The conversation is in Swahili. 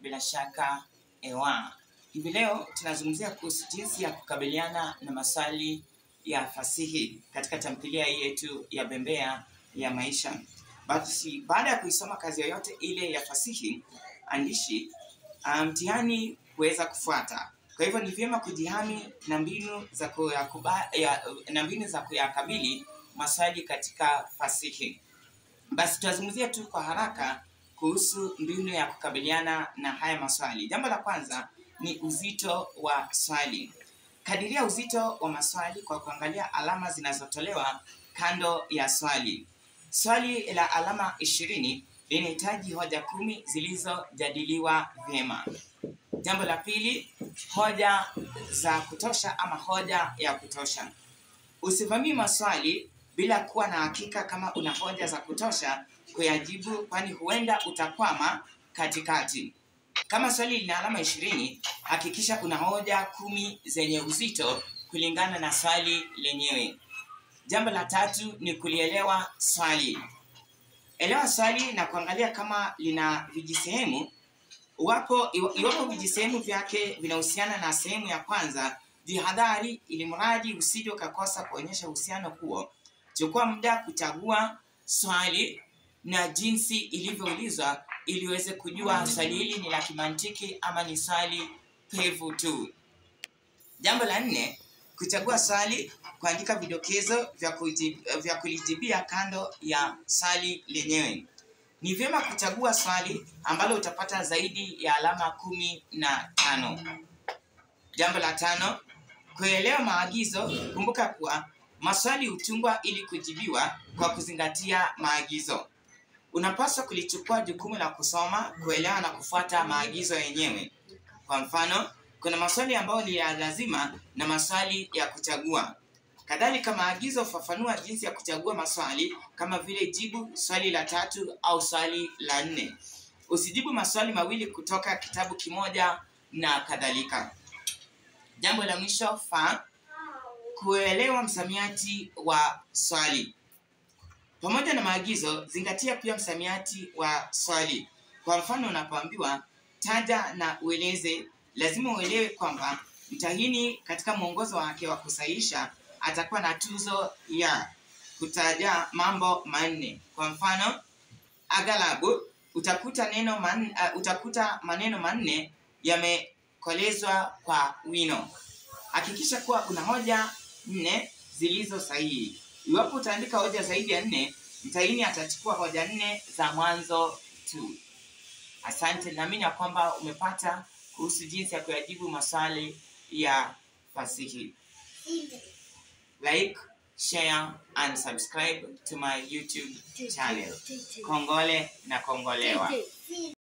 bila shaka ewa. Hivi leo tunazungumzia kuhusu jinsi ya kukabiliana na maswali ya fasihi katika tamthilia hii yetu ya Bembea ya Maisha. Basi baada ya kuisoma kazi yoyote ile ya fasihi andishi, ah, mtihani kuweza kufuata. Kwa hivyo ni vyema kujihami na mbinu za kuyakuba, ya, na mbinu za kuyakabili maswali katika fasihi. Basi tutazungumzia tu kwa haraka kuhusu mbinu ya kukabiliana na haya maswali. Jambo la kwanza ni uzito wa swali. Kadiria uzito wa maswali kwa kuangalia alama zinazotolewa kando ya swali. Swali la alama ishirini linahitaji hoja kumi zilizojadiliwa vyema. Jambo la pili, hoja za kutosha ama hoja ya kutosha. Usivamie maswali bila kuwa na hakika kama una hoja za kutosha kuyajibu, kwani huenda utakwama katikati. Kama swali lina alama ishirini, hakikisha una hoja kumi zenye uzito kulingana na swali lenyewe. Jambo la tatu ni kulielewa swali. Elewa swali na kuangalia kama lina vijisehemu. Iwapo iwapo vijisehemu vyake vinahusiana na sehemu ya kwanza, jihadhari ili mradi usije ukakosa kuonyesha uhusiano huo. Chukua muda kuchagua swali na jinsi ilivyoulizwa ili uweze kujua swali hili ni la kimantiki ama ni swali pevu tu. Jambo la nne, kuchagua swali, kuandika vidokezo vya, kujib, vya kulijibia kando ya swali lenyewe. Ni vyema kuchagua swali ambalo utapata zaidi ya alama kumi na tano. Jambo la tano, kuelewa maagizo. Kumbuka kuwa maswali hutungwa ili kujibiwa kwa kuzingatia maagizo. Unapaswa kulichukua jukumu la kusoma, kuelewa na kufuata maagizo yenyewe. Kwa mfano, kuna maswali ambayo ni ya lazima na maswali ya kuchagua. Kadhalika, maagizo hufafanua jinsi ya kuchagua maswali kama vile jibu swali la tatu au swali la nne. Usijibu maswali mawili kutoka kitabu kimoja na kadhalika. Jambo la mwisho fa kuelewa msamiati wa swali. Pamoja na maagizo, zingatia pia msamiati wa swali. Kwa mfano, unapoambiwa taja na ueleze, lazima uelewe kwamba mtahini katika mwongozo wake wa kusahihisha atakuwa na tuzo ya kutaja mambo manne. Kwa mfano, aghalabu utakuta neno man, uh, utakuta maneno manne yamekolezwa kwa wino. Hakikisha kuwa kuna hoja nne zilizo sahihi. Iwapo utaandika hoja zaidi ya nne, mtahini atachukua hoja nne za mwanzo tu. Asante, naamini ya kwamba umepata kuhusu jinsi ya kuyajibu maswali ya fasihi. Like, share and subscribe to my YouTube channel. Kongole na kongolewa.